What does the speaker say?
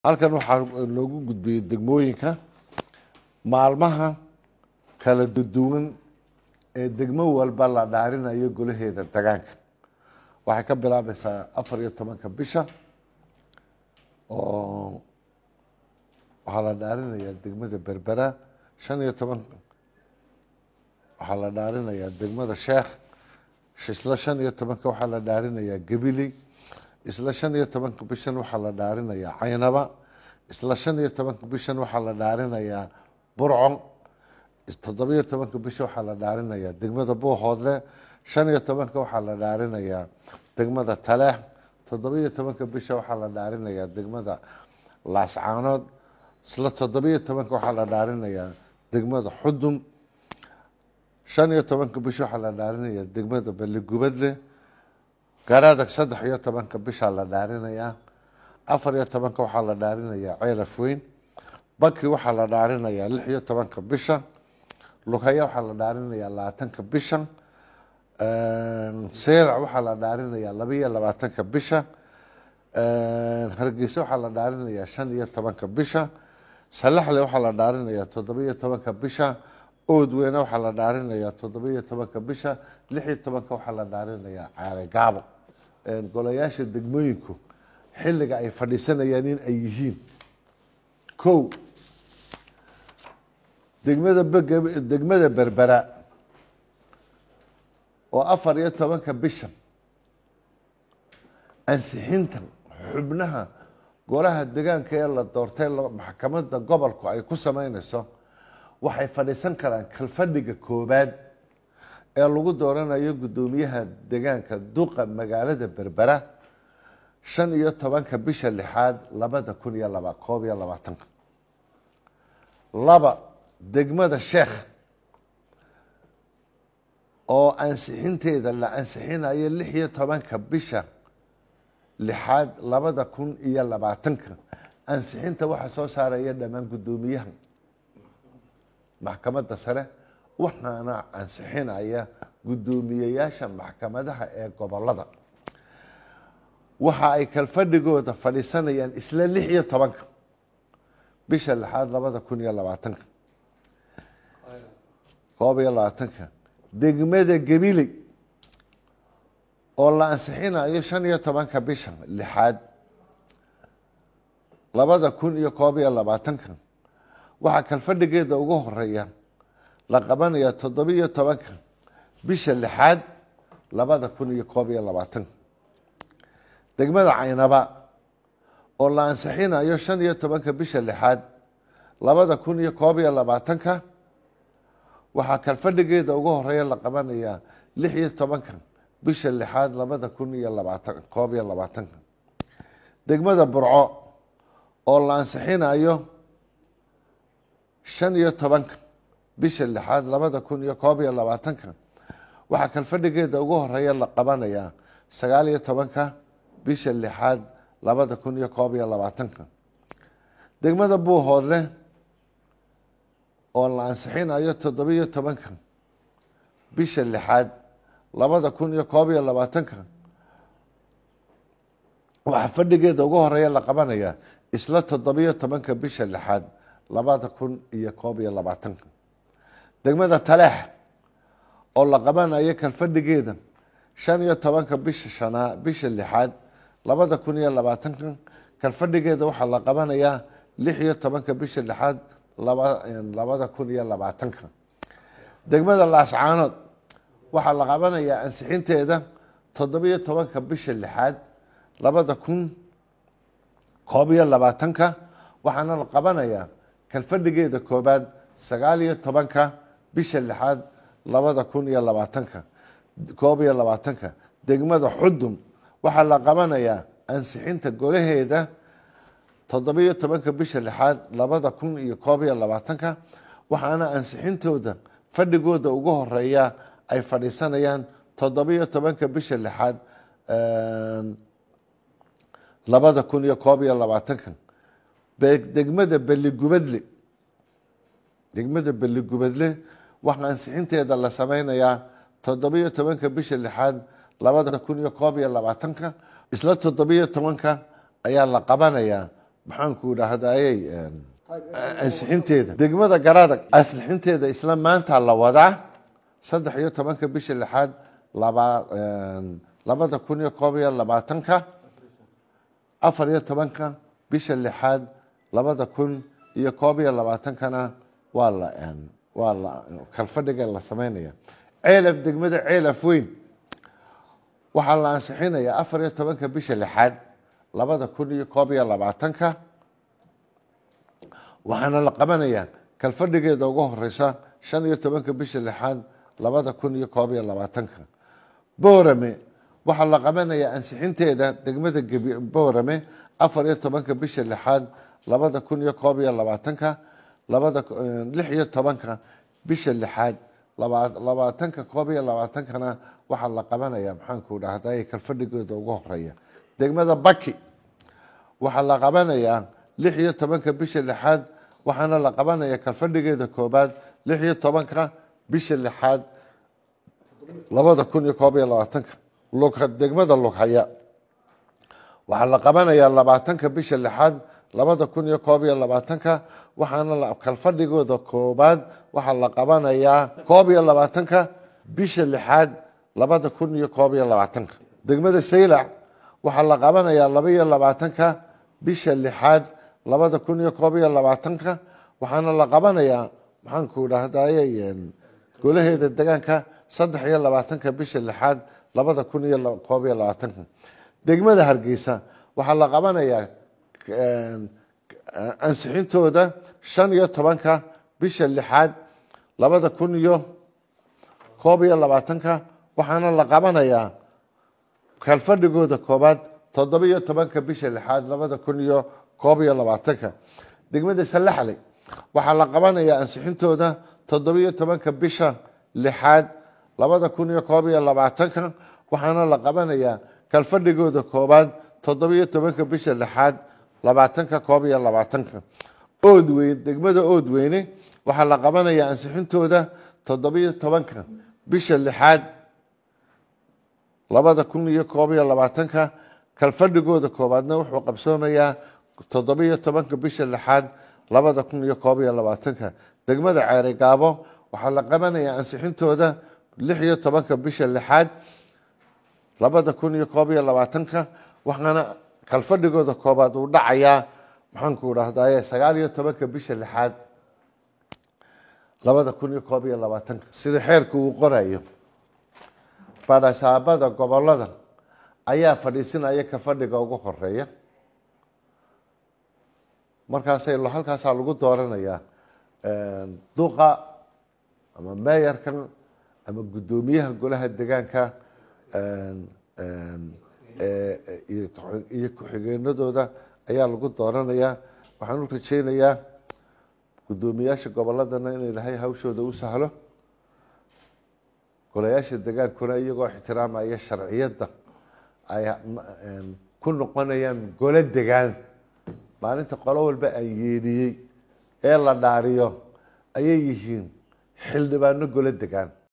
halkan waxaa loogu gudbiyey degmooyinka maalmaha kala duduwan ee degmo walba la dhaarinayo golaheeda degaanka waxay ka bilaabeysaa afar iyo tobanka bisha oo waxaa la dhaarinayaa degmada berbera shan iyo toban waxaa la dhaarinayaa degmada sheekh isla shan iyo tobanka waxaa la dhaarinayaa gabiley isla shan iyo tobanka bishan waxaa la dhaarinayaa caynaba isla shan iyo tobanka bishan waxaa la dhaarinayaa burco toddobiyo tobanka bisha waxaa la dhaarinayaa degmada buuhoodle shan iyo tobanka waxaa la dhaarinayaa degmada taleex toddobiyo tobanka bisha waxaa la dhaarinayaa degmada laascaanood isla toddobiyo tobanka waxaa la dhaarinayaa degmada xudum shan iyo tobanka bisha waxaa la dhaarinayaa degmada balligubadle garadag saddex iyo tobanka bishaa la dhaarinayaa afar iyo tobanka waxaa la dhaarinayaa ceelaf weyn baki waxaa la dhaarinayaa lix iyo tobanka bisha lugaya waxaa la dhaarinayaa labaatanka bisha seelac waxaa la dhaarinayaa labaiyo labaatanka bisha hargeysa waxaa la dhaarinayaa shan iyo tobanka bisha salaxle waxaa la dhaarinayaa toddobiyo tobanka bisha oodweyne waxaa la dhaarinayaa toddobiyo tobanka bisha lix iyo tobanka waxaa la dhaarinayaa caare gaabo golayaasha degmooyinku xilliga ay fadhiisanayaan in ay yihiin kow degmada degmada berbera oo afar iyo tobanka bisha ansixinta xubnaha golaha degaanka ee la doortay maxkamadda gobolku ay ku sameyneyso waxay fadhiisan karaan kalfadhiga koobaad ee lagu dooranayo guddoomiyaha degaanka duqa magaalada berbera shan iyo tobanka bisha lixaad labada kun iyo laba koob iyo labaatanka laba degmada sheekh oo ansixinteeda la ansixinayo lix iyo tobanka bisha lixaad labada kun iyo labaatanka ansixinta waxaa soo saaraya dhammaan guddoomiyaha maxkamadda sare waxaana ansixinaya guddoomiyeyaasha maxkamadaha ee gobolada waxa ay kalfadhigooda fadhiisanayaan isla lix iyo tobanka bisha lixaad labada kun iyo labaatanka koob iyo labaatanka degmada gabiley oo la ansixinayo shan iyo tobanka bisha lixaad labada kun iyo koob iyo labaatanka waxaa kalfadhigeeda ugu horeeya la qabanaya toddobiyo tobanka bisha lixaad labada kun iyo koob iyo labaatanka degmada caynaba oo la ansixinayo shan iyo tobanka bisha lixaad labada kun iyo koob iyo labaatanka waxaa kalfadhigeeda ugu horeeya la qabanayaa lix iyo tobanka bisha lixaad labada kun iyo labaatan koob iyo labaatanka degmada burco oo la ansixinayo shan iyo tobanka bisha lixaad labada kun iyo koob iyo labaatanka waxaa kalfadhigeeda ugu horeeya la qabanayaa sagaal iyo tobanka bisha lixaad labada kun iyo koob iyo labaatanka degmada buuhoodle oo la ansixinayo toddobiyo tobanka bisha lixaad labada kun iyo koob iyo labaatanka waxaa fadhigeeda ugu horeeya la qabanayaa isla toddobiyo tobanka bisha lixaad labada kun iyo koob iyo labaatanka degmada taleex oo la qabanayo kalfadhigeeda shan iyo tobanka bisha shanaa bisha lixaad labada kun iyo labaatanka kalfadhigeeda waxaa la qabanayaa lix iyo tobanka bisha lixaad labada kun iyo labaatanka degmada laascaanood waxaa la qabanayaa ansixinteeda toddobiyo tobanka bisha lixaad labada kun koob iyo labaatanka waxaana la qabanayaa kalfadhigeeda koobaad sagaal iyo tobanka bisha lixaad labada kun iyo labaatanka koob iyo labaatanka degmada xudum waxaa la qabanayaa ansixinta golaheeda toddobiyo tobanka bisha lixaad labada kun iyo koob iyo labaatanka waxaana ansixintooda fadhigooda ugu horeeya ay fadhiisanayaan toddobiyo tobanka bisha lixaad labada kun iyo koob iyo labaatanka degmada beligubadle degmada beligubadle waxaa ansixinteeda la sameynayaa toddobiyo tobanka bisha lixaad labada kun iyo koob iyo labaatanka isla toddobiyo tobanka ayaa la qabanayaa maxaanku idhaahdayey ansixinteeda degmada garadag ansixinteeda isla maanta la wadaa saddex iyo tobanka bisha lixaad laba labada kun iyo koob iyo labaatanka afar iyo tobanka bisha lixaad labada kun iyo koob iyo labaatankana waa la waa la kalfadhiga la sameynaya ceelaf degmada ceelaf weyn waxaa la ansixinayaa afar iyo tobanka bisha lixaad labada kun iyo koob iyo labaatanka waxaana la qabanayaa kalfadhigeeda ugu horeysa shan iyo tobanka bisha lixaad labada kun iyo koob iyo labaatanka boorame waxaa la qabanayaa ansixinteeda degmada boorame afar iyo tobanka bisha lixaad labada kun iyo koob iyo labaatanka labada lix iyo tobanka bisha lixaad labaatanka koob iyo labaatankana waxaa la qabanaya maxaanku dhahday kalfadhigeeda ugu horeeya degmada baki waxaa la qabanayaa lix iyo tobanka bisha lixaad waxaana la qabanaya kalfadhigeeda koobaad lix iyo tobanka bisha lixaad labada kun iyo koob iyo labaatanka degmada lughaya waxaa la qabanayaa labaatanka bisha lixaad labada kun iyo koob iyo labaatanka waxaana kalfadhigooda koobaad waxaa la qabanayaa koob iyo labaatanka bisha lixaad labada kun iyo koob iyo labaatanka degmada saylac waxaa la qabanayaa laba iyo labaatanka bisha lixaad labada kun iyo koob iyo labaatanka waxaana la qabanayaa maxaanku dhahdaye golaheeda degaanka saddex iyo labaatanka bisha lixaad labada kun iyo koob iyo labaatanka degmada hargeysa waxaa la qabanayaa ansixintooda shan iyo tobanka bisha lixaad labada kun iyo koob iyo labaatanka waxaana la qabanayaa kalfadhigooda koobaad toddoba iyo tobanka bisha lixaad labada kun iyo koob iyo labaatanka degmada salaxley waxaa la qabanayaa ansixintooda toddoba iyo tobanka bisha lixaad labada kun iyo koob iyo labaatanka waxaana la qabanayaa kalfadhigooda koobaad toddoba iyo tobanka bisha lixaad labaatanka koob iyo labaatanka oodweyn degmada oodweyne waxaa la qabanayaa ansixintooda toddoba iyo tobanka bisha lixaad labada kun iyo koob iyo labaatanka kalfadhigooda koobaadna wuxuu qabsoomayaa toddoba iyo tobanka bisha lixaad labada kun iyo koob iyo labaatanka degmada ceere gaabo waxaa la qabanayaa ansixintooda lix iyo tobanka bisha lixaad labada kun iyo koob iyo labaatanka waxaana kalfadhigooda koobaad uu dhacayaa maxaanku dhahdaye sagaal iyo tobanka bisha lixaad labada kun iyo koob iyo labaatanka sida xeerku uu qorayo badhasaabada gobolada ayaa fadhiisinaya ka fadhiga ugu horeeya markaasay halkaasaa lagu dooranayaa duqa ama meeyarkan ama guddoomiyaha golaha degaanka iyo ku-xigeenadooda ayaa lagu dooranayaa waxaan u rajeynayaa guddoomiyaasha goboladana in ilaahay hawshooda u sahlo golayaasha degaankuna iyagoo ixtiraamaya sharciyadda ay ku noqonayaan golo degaan maalinta qolo walba aan yeedhiyey ee la dhaariyo ayay yihiin xildhibaano golo degaan